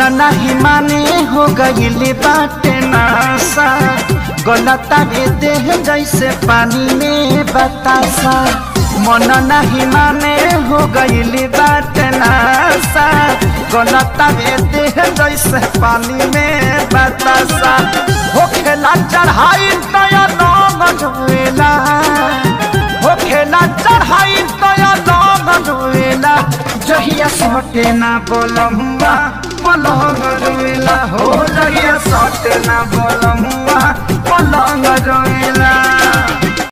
नाही माने हो गईले बाटे नासा गलता रे देह जैसे पानी में बतासा मन नहीं माने हो गईले बाटे नासा गलता रे देह जैसे पानी में बतासा हो खेला चढ़ाई नया नाम जोएला हो खेला चढ़ाई नया नाम जोएला जहिया सटे ना बोलमुआ पलंग रोएला हो जहिया सटे ना बोलमुआ पलंग रोएला